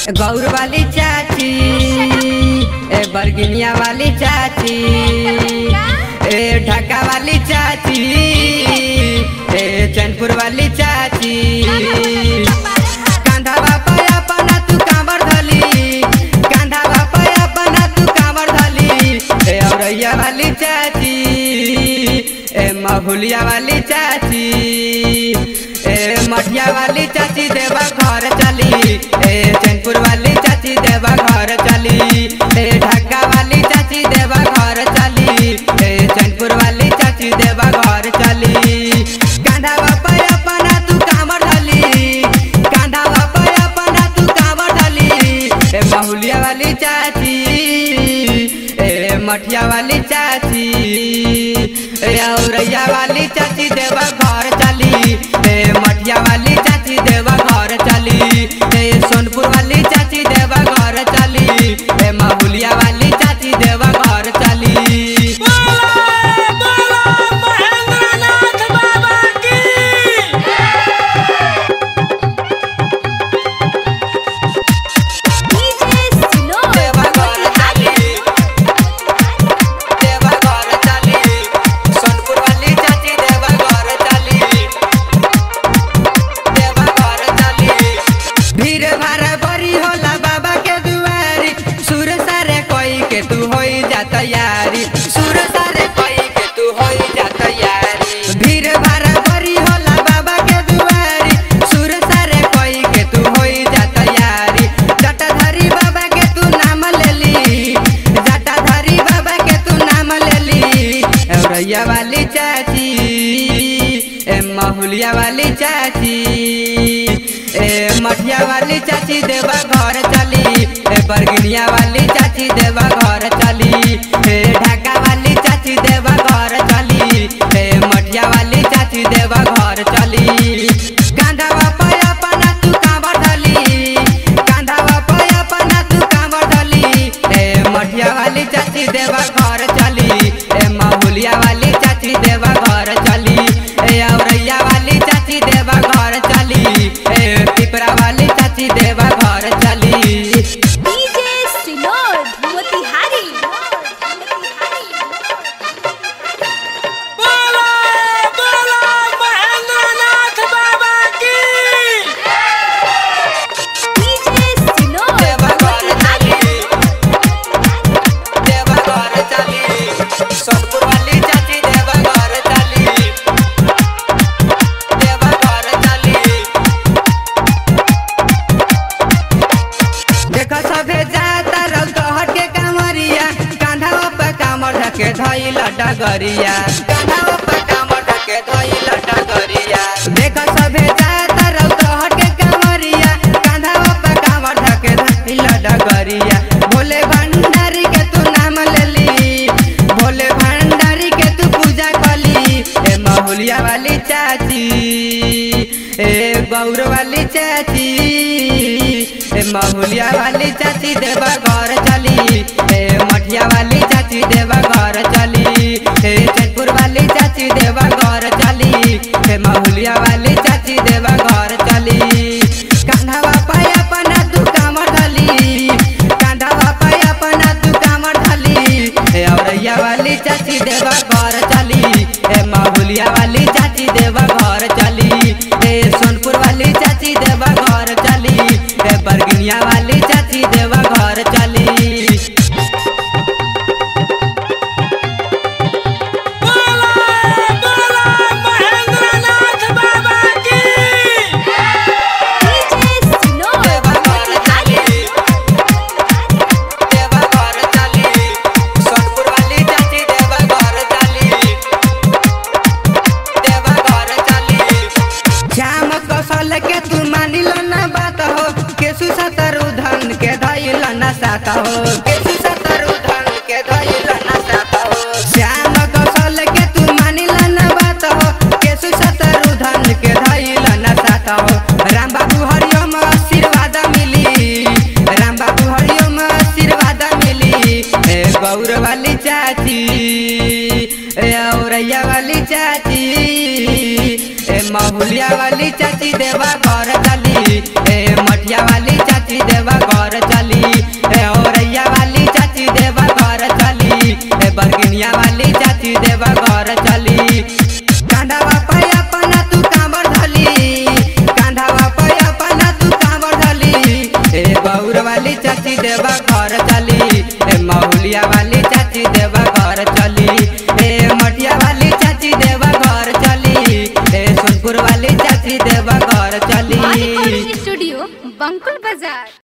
गौर वाली चाची ए बरगिनिया वाली चाची ए ढाका वाली चाची ए चैनपुर वाली चाची कांधा बापा अपना तू कांवर धली कांधा बापा अपना तू कांवर धली ए औरैया वाली चाची ए महुलिया वाली चाची ए मठिया वाली चाची देवा घर चली ए चैनपुर वाली चाची देवा घर चली ए ढाका वाली चाची देवा घर चली ए चैनपुर वाली चाची देवा घर चली कांधा बापा अपना तू कांवर धली कांधा बापा अपना तू कांवर धली ए महुलिया वाली चाची ए मठिया वाली चाची ए औरैया वाली चाची देवा घर चली ए मठिया वाली चाची देवा घर चली ए सोनपुर वाली चाची देवा घर चली ए महुलिया वाली चाची देवा घर चली बोला बोला महेंद्रनाथ बाबा की देवा घर चली देवा घर चली सोनपुर वाली चाची देवा घर चली देवा घर चली भीड़ भाड़ बड़ी होला बाबा के दुआरी सुर सारे कोई के तू होई जा तैयारी सुर सारे कोई के तू होई जा तैयारी भीड़ भाड़ बड़ी होला बाबा के दुआरी सुर सारे कोई के तू होई जा तैयारी जटाधारी बाबा के तू नाम लेली जटाधारी बाबा के तू नाम लेली औरैया वाली चाची ए महुलिया वाली चाची ए मठिया वाली चाची देवा घर चली ए बरगिनिया वाली चाची देवा घर चली ए ढाका वाली चाची देवा घर चली ए मठिया वाली चाची देवा घर चली कांधा बापा अपना तू कांवर धली कांधा बापा अपना तू कांवर धली ए मठिया वाली चाची देवा घर चली ए महुलिया वाली चाची देवा घर चली ए औरैया वाली चाची देवा घर चली ए पिपरा वाली चाची देवा घर चली डीजे सिनोद मोतिहारी बोला बोला महेंद्रनाथ बाबा की डीजे सिनोद देवा घर चली देवा घर चली सोनपुर वाली चाची देवा घर चली देवा घर चली देखो सभे जाता रौ तोहर के कामरिया कांधा पे कामर ढके धइल डगरिया कांधा पे कामर ढके धइल डगरिया देखो सभे जाता रौ तोहर के कामरिया कांधा पे कामर ढके धइल डगरिया भोले भंडारी के तू नाम लेली भोले भंडारी के तू पूजा कली ए महुलिया वाली चाची ए गौर वाली चाची ए महुलिया वाली चाची देवा घर चली ए मठिया वाली चाची देवा घर चली ए चैनपुर वाली चाची देवा घर चली ए महुलिया वाली चाची देवा घर चली कांधा बापा अपना तू कामर धली कांधा बापा अपना तू कामर धली ए औरैया वाली चाची देवा घर चली ए महुलिया वाली चाची देवा घर चली ए सोनपुर वाली चाची देवा घर चली ए बरगिनिया वाली चाची देवा घर चली बोला बोला महेंद्रनाथ बाबा की डीजे सिनोद देवा घर चली देवा घर चली सोनपुर वाली चाची देवा घर चली देवा घर चली श्याम कौशल के तू मानिल ना बात हो केसु सतरु धन के धैल ना साथ हो केसु सतरु धन के धैल ना साथ हो श्याम कौशल के तू मानिल ना बात हो केसु सतरु धन के धैल ना साथ हो राम बाबू हरिओम आशीर्वाद मिली राम बाबू हरिओम आशीर्वाद मिली ए गौर वाली चाची ए औरैया वाली चाची ए महुलिया वाली चाची देवा घर चली ए मठिया वाली चाची देवा घर घर चली स्टूडियो बंकुल बाजार